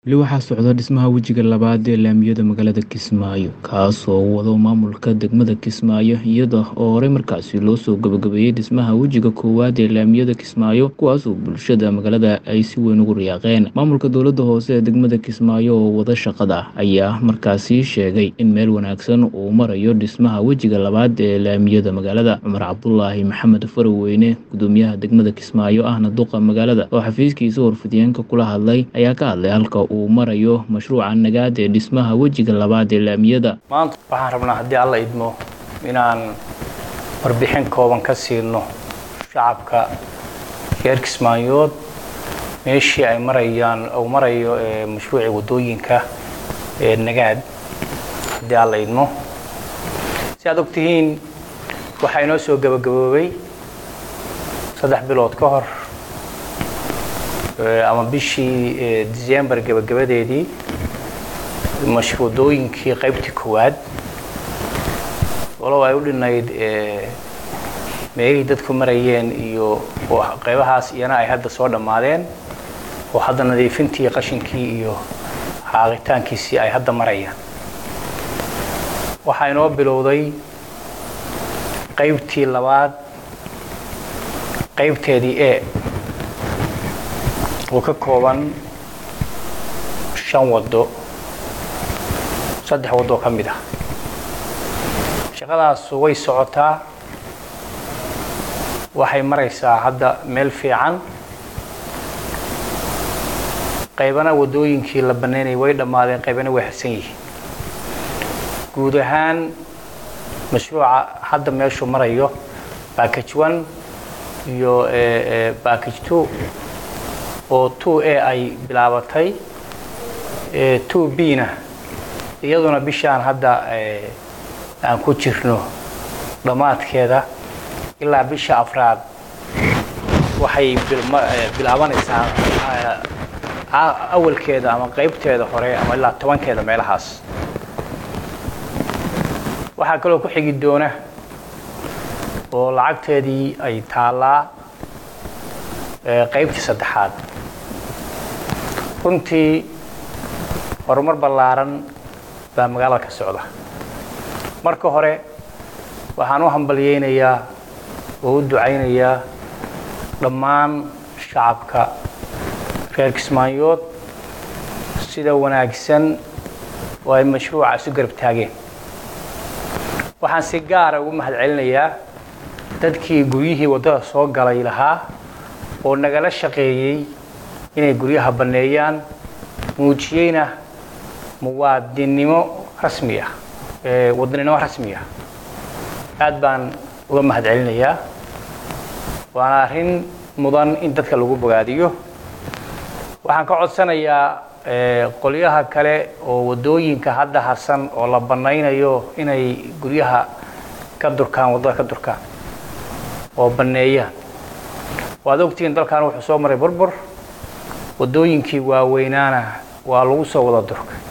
Weli waxaa socda dhismaha wejiga labaad ee laamiyada magaalada Kismaayo, kaas oo uu wado maamulka degmada Kismaayo iyada oo horey markaasi loo soo gabagabeeyay dhismaha wejiga koowaad ee laamiyada Kismaayo, kuwaas oo bulshada magaalada ay si weyn ugu riyaaqeen. Maamulka dowladda hoose ee degmada Kismaayo oo wada shaqada ayaa markaasi sheegay in meel wanaagsan uu marayo dhismaha wejiga labaad ee laamiyada magaalada. Cumar Cabdulaahi Maxamed Farweyne, gudoomiyaha degmada Kismaayo ahna duqa magaalada, oo xafiiskiisa warfidyenka kula hadlay, ayaa ka hadlay halka uu marayo mashruuca nagaad ee dhismaha wejiga labaad ee laamiyada. maanta waxaan rabnaa haddii alla idmo inaan warbixin kooban ka siino shacabka reer kismaayood meeshii ay marayaan uu marayo ee mashruuci wadooyinka ee nagaad haddii alla idmo si aad ogtihiin waxaa inoo soo gabagaboobay saddex bilood ka hor ee, ama bishii ee, December gabagabadeedii mash- wadooyinkii qaybtii koowaad walow ay u dhinayd ee, meelihii dadku marayeen iyo oo qaybahaas iyana ay hadda soo dhammaadeen oo hadda nadiifintii qashinkii iyo xaaqitaankiisii ay hadda marayaan waxaa inoo bilowday qaybtii labaad qaybteedii e oo ka kooban shan waddo saddex waddo ka mid ah shaqadaas way socotaa waxay maraysaa hadda meel fiican qaybana waddooyinkii la bannaynayay way dhammaadeen qaybana way harsan yihiin guud ahaan mashruuca hadda meeshuu marayo package one iyo eh, eh, package two oo two a ay bilaabatay eh, two b na iyaduna bishaan hadda eh, aan ku jirno dhammaadkeeda ilaa bisha afraad waxay bilma- eh, bilaabanaysaa eh, a- awalkeeda ama qaybteeda hore ama ilaa tobankeeda meelahaas waxaa kaloo ku xigi doona oo lacagteedii ay taallaa eh, qaybtii saddexaad runtii horumar ballaaran baa magaalada ka socda marka hore waxaan u hambalyeynayaa oo u ducaynayaa dhammaan shacabka reer kismaayood sida wanaagsan oo ay mashruuca isu garab taageen waxaan si gaara ugu mahadcelinayaa dadkii guryihii waddada soo galay lahaa oo nagala shaqeeyey inay guryaha banneeyaan muujiyeyna muwaadinnimo rasmi ah ee wadaninimo rasmi ah aad baan uga mahadcelinayaa waana arrin mudan in dadka lagu bogaadiyo waxaan ka codsanayaa ee, qolyaha kale oo waddooyinka hadda harsan oo la bannaynayo inay guryaha ka durkaan waddada ka durkaan oo banneeyaan waad ogtihiin dalkan wuxuu soo maray burbur waddooyinkii waaweynaana waa lagu soo wada durkay